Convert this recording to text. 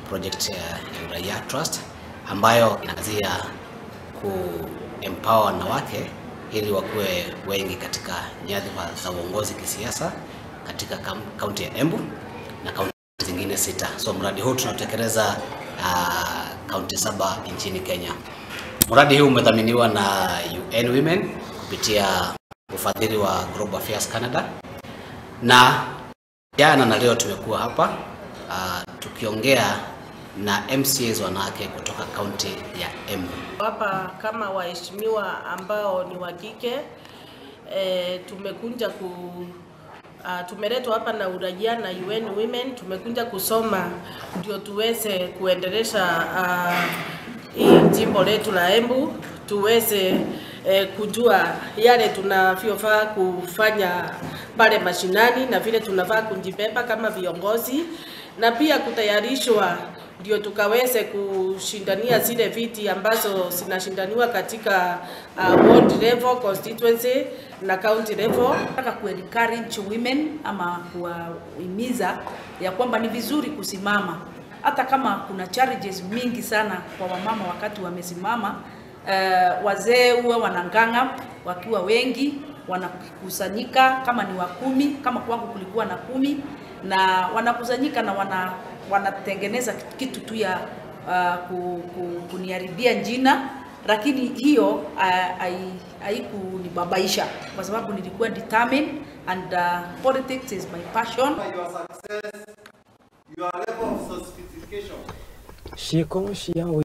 project ya Uraia Trust ambayo inaangazia ku empower wanawake ili wakuwe wengi katika nyadhifa za uongozi kisiasa katika kam- kaunti ya Embu na kaunti zingine sita. So mradi huu tunatekeleza uh, kaunti saba nchini Kenya. Mradi huu umedhaminiwa na UN Women kupitia ufadhili wa Global Affairs Canada, na jana na leo tumekuwa hapa uh, tukiongea na MCAs wanawake kutoka kaunti ya Embu. Hapa kama waheshimiwa ambao ni wa kike e, tumekuja ku uh, tumeletwa hapa na Uraia na UN Women, tumekuja kusoma ndio tuweze kuendelesha uh, hii jimbo letu la Embu tuweze eh, kujua yale tunavyofaa kufanya pale mashinani na vile tunafaa kujibeba kama viongozi na pia kutayarishwa ndio tukaweze kushindania zile viti ambazo zinashindaniwa katika uh, ward level, constituency na county level. Nataka ku encourage women ama kuwahimiza ya kwamba ni vizuri kusimama hata kama kuna challenges mingi sana kwa wamama wakati wamesimama. Uh, wazee huwa wanang'ang'a wakiwa wengi, wanakusanyika kama ni wa kumi, kama kwangu kulikuwa na kumi, na wanakusanyika na wana, wanatengeneza kitu tu ya uh, ku, ku, kuniharibia jina lakini hiyo uh, haikunibabaisha kwa sababu nilikuwa determined and uh, politics is my passion. your success, your level of sophistication. Je suis conscient, oui.